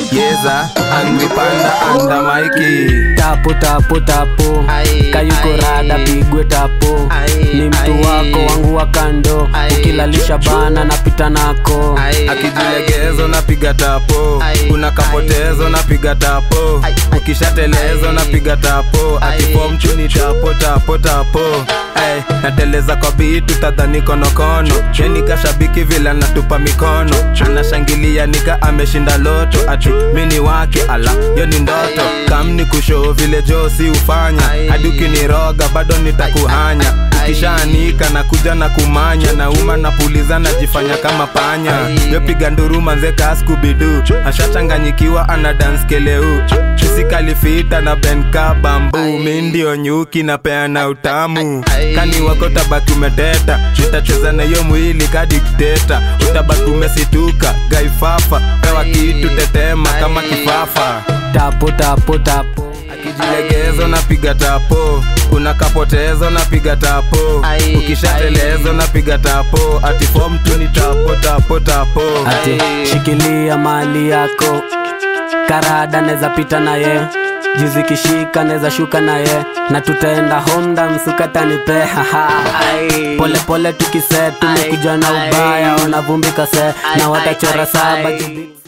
yeza angipanda anda maiki tapo tapo tapo Ai, kayuko ai. rada pigwe tapo Ai, ni mtu ai. wako wangu wa kando Ai. ukilalisha bana napita nako Ai, akijilegezo napiga tapo Ai, kuna kapotezo napiga tapo Ai, ai. ukishatelezo Ai. napiga tapo Ai. akifomchuni tapo tapo tapo Ay, nateleza kwa bitu tadhani konokono yeni kashabiki vila natupa mikono anashangilia nika ameshinda loto ati mini wake ala yo ni ndoto kamni kushoo vile josi hufanya Ai. hadi ukiniroga bado nitakuhanya Ai. ukishaanika na kuja na kumanya nauma napuliza najifanya kama panya Ai. yopiga nduru manzeka skubidu ashachanganyikiwa ana dance keleu isikalifita na benka bambu Ai. mi ndio nyuki napeana utamu Ai. kani wako tabaki umeteta nitacheza na hiyo mwili kadikteta utabaki umesituka gaifafa pewa Ai. kitu tetema kama Ai. kifafa tapo tapo tapo akijilegezo napiga tapo kuna kapotezo napiga tapo Ai, ukishatelezo ai. napiga tapo ati form tu ni tapo tapo tapo ati Ai. shikilia mali yako karada neza pita naye juzi kishika neza shuka naye na tutaenda honda msukatanipe Ai. pole pole tukise tumekuja na Ai. ubaya wanavumbika se na Ai, watachora ai, saba ai. kibi-